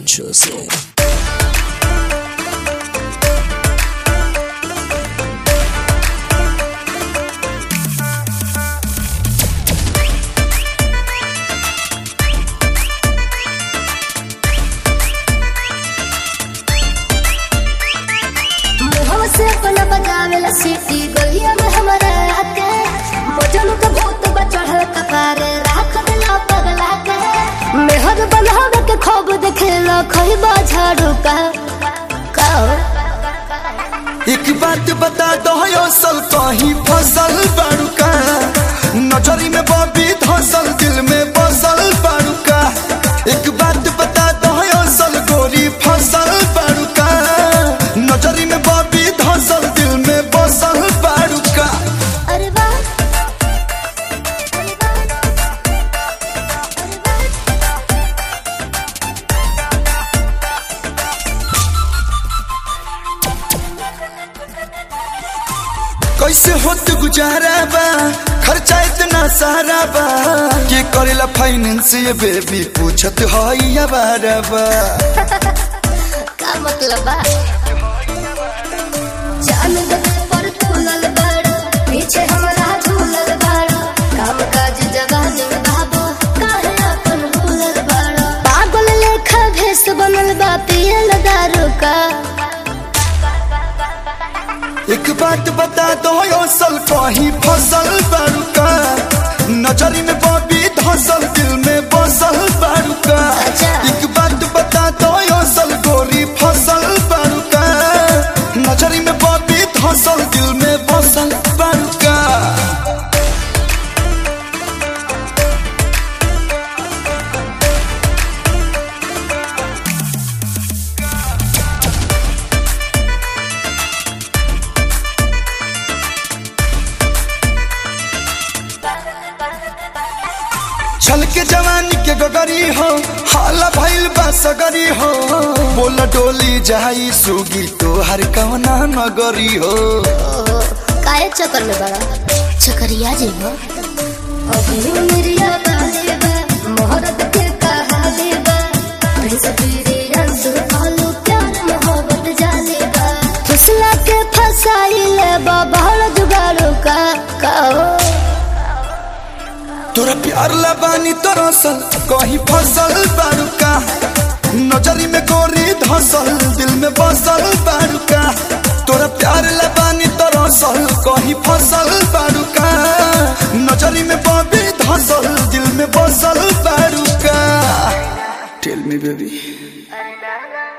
consciously. मुहवा से अपना बजावेला सीटी गलिया में हमारे आके मजनू के भूत बचढ़ल कपारे राख दिला पगला के मेहर बनावे के खूब देखेला खइबा झाड़ू का का एक बात बता दो असल कहीं फसल बाड़ूका नजरी में बबी धसल दिल में बसल बाड़ूका एक बात बता दो असल गोरी फसल बाड़ूका नजरी में बबी धसल दिल में बसल बाड़ूका अरे वाह कैसे होत गुजारा बा खर्चा इतना सारा बा के करेला फाइनेंस ये बेबी पूछत हई अबारा बा का मतलब बा जान दे पर तुलल बड़ पीछे हमरा झूलल बड़ काम काज जवान बाबू काहे अपन भूलल बड़ पागल लेखा भेस बनल बा पियल दारू का एक बात बता दो असल कहीं फसल बाड़ूका नजरी में बबी धसल दिल में बसल बाड़ूका अच्छा। एक बात बता दो असल गोरी फसल बाड़ूका नजरी में बबी धसल दिल में बसल बाड़ूका छल के जवानी के गगरी हो हाला भइल बा सगरी हो बोल डोली जाई सुगी तो हर कवना नगरी हो ओहो, काहे चक्कर में बड़ा चक्करिया जी हो अभी मेरिया बाले बा मोहरत के कहा ले बा प्रिंस पीरी रंस आलू प्यार मोहब्बत जाले बा फुसला के फसाई ले बा बहड़ जुगाड़ू का कहो तोरा प्यार लबानी तरसल कहीं फसल बारुका नजरी में गोरी धसल दिल में बसल बारुका तोरा प्यार लबानी तरसल कहीं फसल बारुका नजरी में बबी धसल दिल में बसल बारुका टेल मी बेबी ना ना